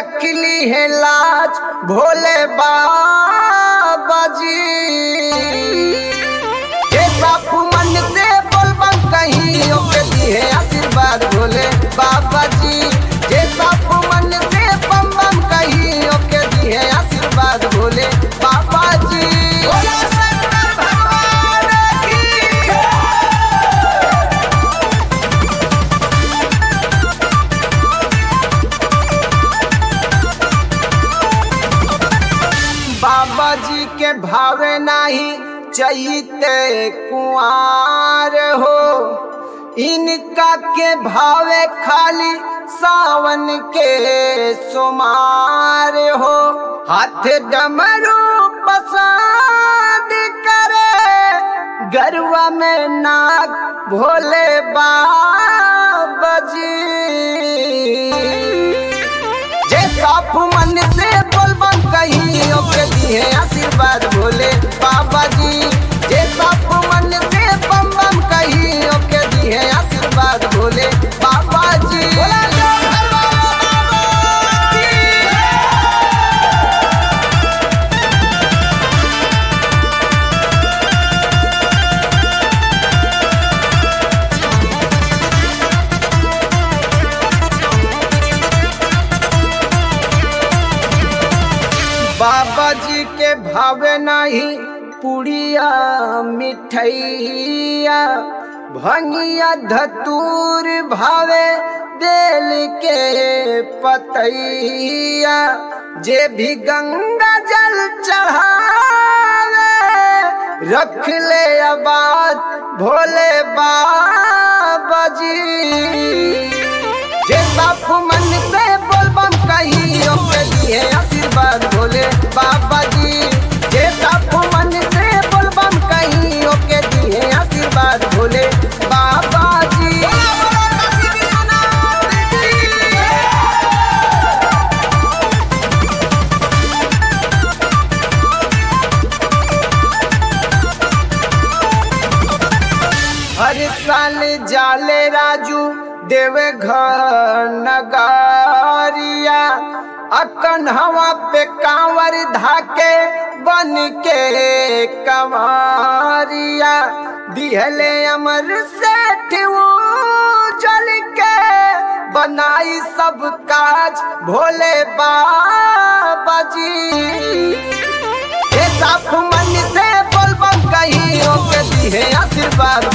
रख ली है लाज भोले बाबा जी ये बापू मन से बोलबम कहीं ओके दिए आशीर्वाद भोले बाबा जी ये बापू मन से बम बम कहीं ओके दिए आशीर्वाद भोले बाबा जी भोला शंकर भगवान की जय। बाबा जी के भावे नाही चैते कुआर हो इनका के भावे खाली सावन के सुमार हो हाथ डमरू पसंद करे गरवा में नाग भोले बाबा जी जे साफ मन से बोलबम कहीं ओके दिए आशीर्वाद भोले बाबा जी जे साफ मन से बम बम कहीं ओके दिए आशीर्वाद भोले बाबा जी भोला शंकर बाबा की बाबा जी के भावे नहीं पुड़िया मिठैया भंगिया धतूर भावे बेल के पतैया जे भी गंगा जल चढ़ावे रख ले आबाद भोले बाबा जी जे बापू मन से बोलबम कहीं ओके दिए आशीर्वाद भोले बाबा जी जे बापू मन से बोलबम कहीं ओके दिए आशीर्वाद भोले बाबा जी हर साल जाले राजू देवे घर नगारिया अकन हवा पे कांवर धाके बन के कंवरिया दिहले अमर सेठ वो जल के बनाई सब काज भोले बाबा जी ये साफ मन से बोलबम कहीं ओके दिए आशीर्वाद